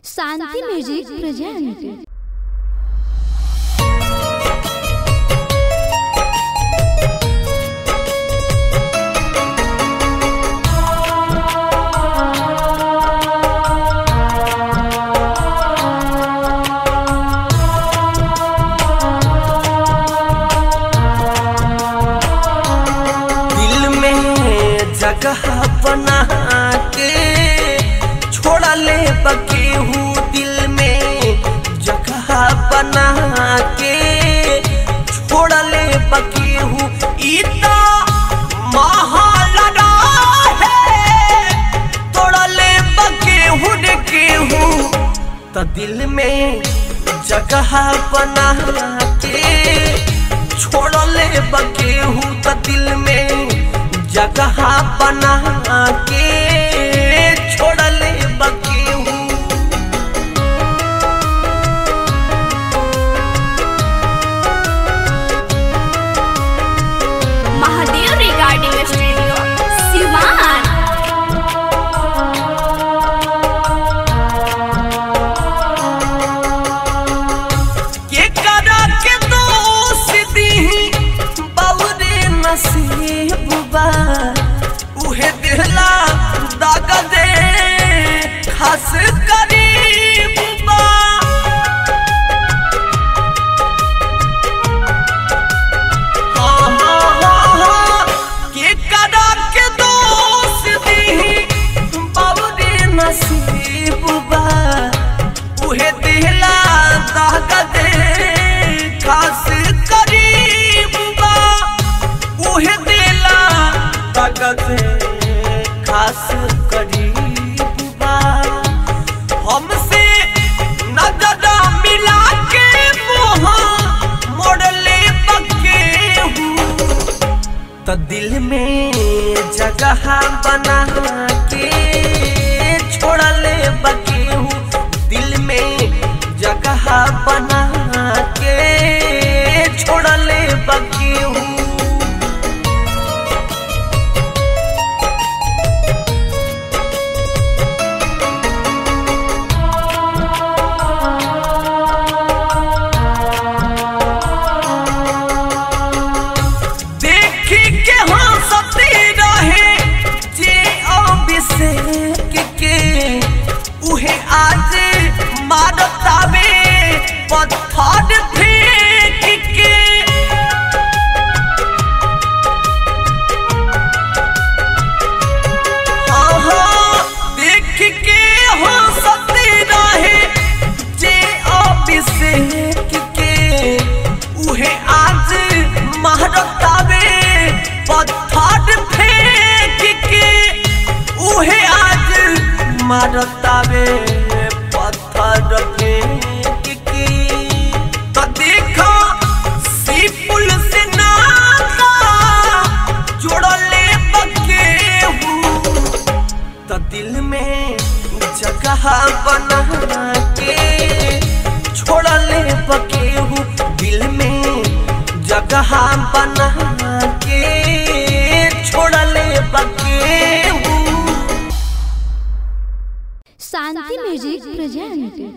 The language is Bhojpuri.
शांति म्यूजिक प्रेजेंट दिल में जगह बना के छोड़ा ले बकेहू दिल में जगह बना के छोड़ा ले बकेहू इतना महालड़ा है तोड़ा ले बकेहू ने केहू तो दिल में जगह बना के छोड़ ले बकेहू तो दिल में जगह बना के छोड़ ले बकेहू महादेव रिगार्डिंग स्टूडियो सिवान के करा के दोस्ती बउरे नसीब बा उहे दिहला दाग दे खास करीब बा हाँ, हाँ, हाँ, हाँ, के करा के दोस्ती बउरे नसीब बा उहे दिहला दाग दे खास करीब बा उहे दिला दाग दे खास करीब बा हमसे नजर मिला के मोहा मोड़ ले बके हूँ तो दिल में जगह बना के छोड़ ले बके हूँ दिल में जगह बना के छोड़ ले बके हूँ देखी के हंसती रहे जे अभिषेक के उहे आज मारतावे पत्थर फेंक के हाँ, हाँ, देख के हंसती रहे जे अभिषेक के उहे आज महरतावे पत्थर फेंक के उहे आज मारतावे पत्थर फेंक के तो देखो सी पुल से नाता जोड़ले बके हूँ तो दिल में जगह बना के छोड़ ले बकेहू दिल में जगह बना के छोड़ ले बकेहू शांति म्यूजिक प्रेजेंट